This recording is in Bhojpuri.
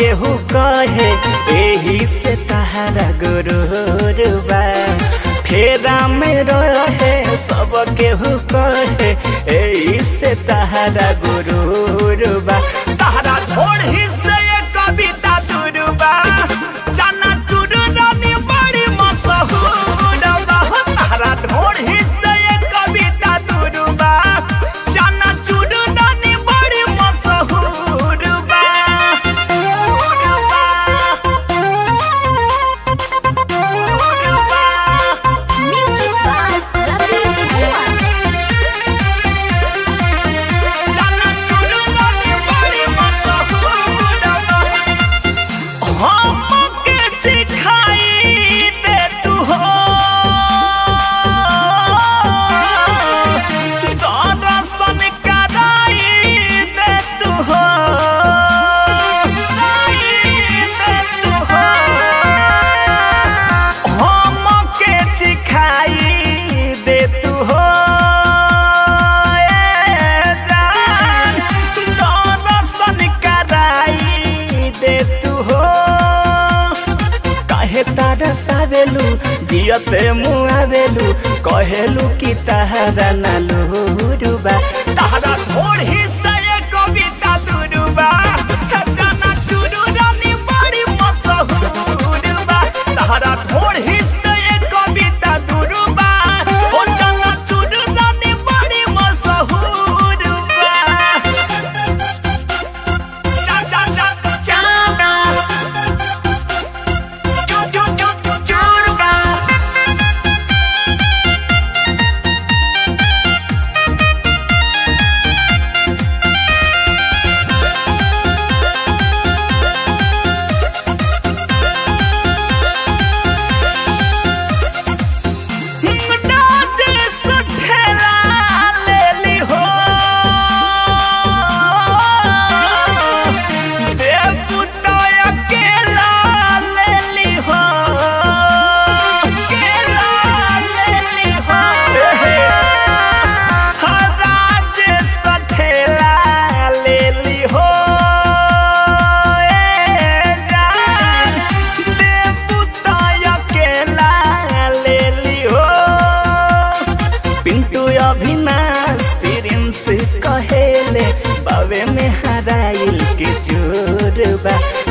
केहू कहे एही से तहारा गुरूर बा फेरा में रहे सब केहू कहे एही से तहारा गुरूर बा तहारा थोड़ी से ये कविता दुरुबा चना चुरुरानी बड़ी मशहूर बा तहारा थोड़ी से ये कविता दुरुबा चना चुरुरानी बड़ी मशहूर बा Music by Ravi Kumar. चना चुरुरानी बड़ी मशहूर बा हमके सिखाई दे तू हो दर्शन कराई दे तू हो कराई दे तू हो हमके सिखाई दे तू हो ए जान दर्शन कराई दे तू हो काहे तारा सावेलू जियते मुआवेलू कहेलू कि तहारा नालूरुबा तहारा थोड़ी से ये कविता दुरुबा जाना चुरू रानी बड़ी मशहूर बा तहारा थोड़ी से ये कविता दुरुबा ओ जाना चुरू रानी बड़ी मशहूर बा चा चा चा चाना चू चू चू चू चूरुबा नाचे सुठेला लेली हो देवपुतो अकेला लेली हो अकेला लेली हो राज सठेला लेली हो ए जान देवपुतो अकेला लेली हो पिंटू अविनाश प्रिंस कहेले बावे में हराइल के चोर बा